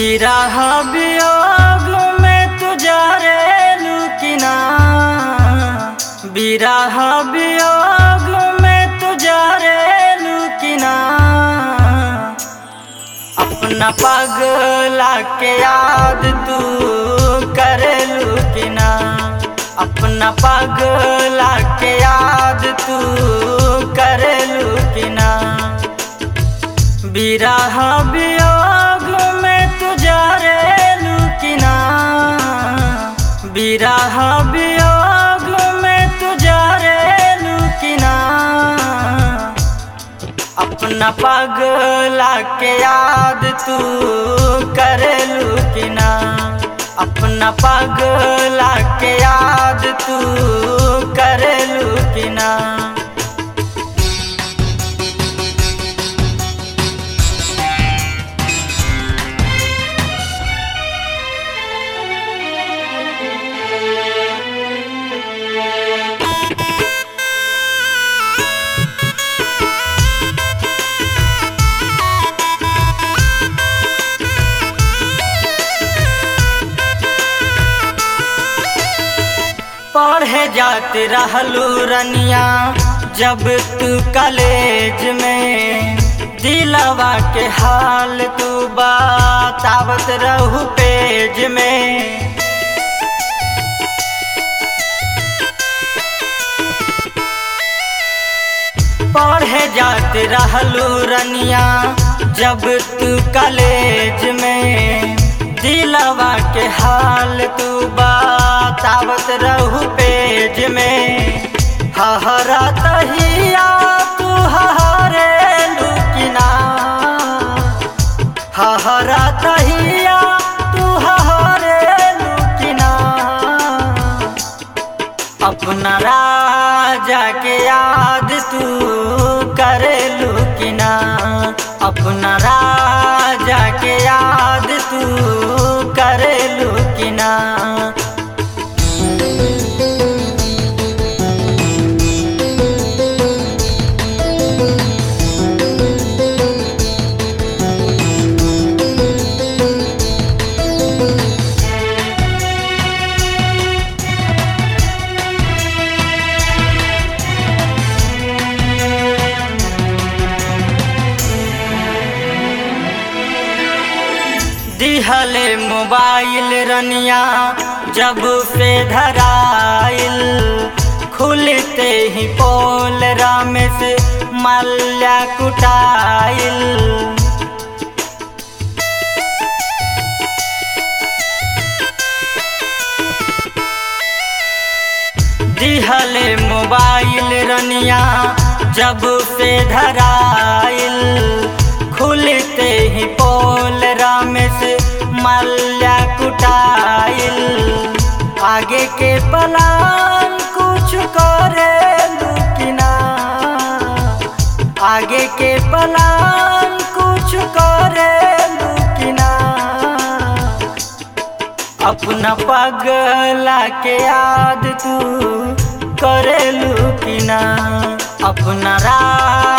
बिरह वियोग में तुझा रे लुकिना बिरह वियोग में तुझा रे लुकिना अपना पगला के याद तू करे लुकिना अपना पगला के याद तू करे लुकिना बिरह वियोग में तुझा रे लुकिना बिरह वियोग में तुझा रे लुकिना अपना पगला के याद तू करे लुकिना अपना पगला के याद तू करे लुकिना पढ़े जाते रहलू रनिया जब तू कॉलेज में दिलवा के हाल तू बतावत रहू पेज में पढ़े जाते रहलू रनिया जब तू कॉलेज में दिलवा के हाल तू बतावत रहू पेज में हहरा तहिया तू हहरे लुकिना हहरा तहिया तू हहरे लुकिना अपना राजा के याद तू करे लुकिना अपना राजा के याद तू करे लुकिना दिहले मोबाइल रनिया जब से धराइल खुलते ही पोल रामेश मल्ला कुटाइल दिहले मोबाइल रनिया जब से धराइल खुलते ही पोल रामेश मल्ला कुटाइल आगे के पलान कुछ करे लुकिना आगे के पलान कुछ करे लुकिना अपना पगला के याद तू करे लुकिना अपना रा